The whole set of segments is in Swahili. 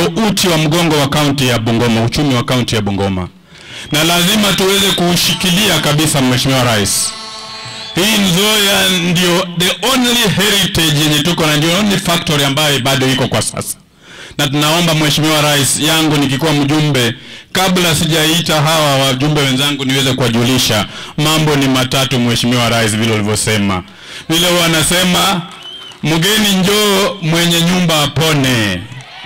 ndio uti wa mgongo wa kaunti ya Bungoma, uchumi wa kaunti ya Bungoma, na lazima tuweze kuushikilia kabisa, Mheshimiwa Rais. Hii Nzoia ndio the only heritage yenye tuko na, ndio only factory ambayo bado iko kwa sasa, na tunaomba Mheshimiwa Rais, yangu nikikuwa mjumbe, kabla sijaita hawa wajumbe wenzangu, niweze kuwajulisha mambo ni matatu, Mheshimiwa Rais, vile ulivyosema, vile wanasema mgeni njoo, mwenye nyumba apone.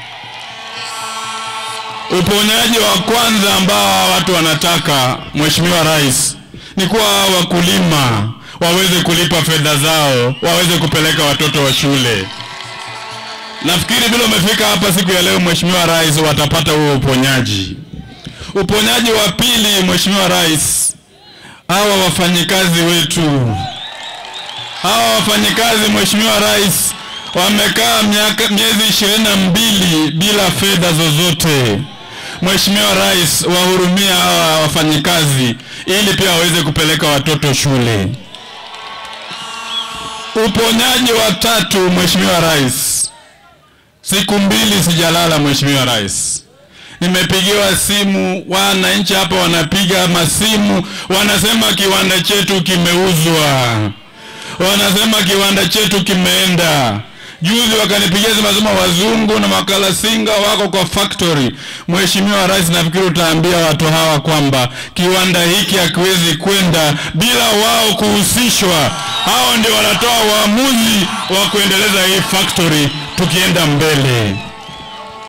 Uponyaji wa kwanza ambao watu wanataka Mheshimiwa Rais ni kuwa wakulima waweze kulipa fedha zao, waweze kupeleka watoto wa shule. Nafikiri vile umefika hapa siku ya leo, Mheshimiwa Rais, watapata huo uponyaji. Uponyaji wa pili, Mheshimiwa Rais, hawa wafanyikazi wetu, hawa wafanyikazi, Mheshimiwa Rais, wamekaa miaka miezi ishirini na mbili bila fedha zozote. Mheshimiwa Rais, wahurumia hawa wafanyikazi ili pia waweze kupeleka watoto shule. Uponyaji wa tatu, Mheshimiwa Rais, siku mbili sijalala, Mheshimiwa Rais, nimepigiwa simu, wananchi hapa wanapiga masimu, wanasema kiwanda chetu kimeuzwa, wanasema kiwanda chetu kimeenda. Juzi wakanipigia simu wasema wazungu na makalasinga wako kwa factory. Mheshimiwa Rais, nafikiri utaambia watu hawa kwamba kiwanda hiki hakiwezi kwenda bila wao kuhusishwa. Hao ndio wanatoa uamuzi wa kuendeleza hii factory tukienda mbele.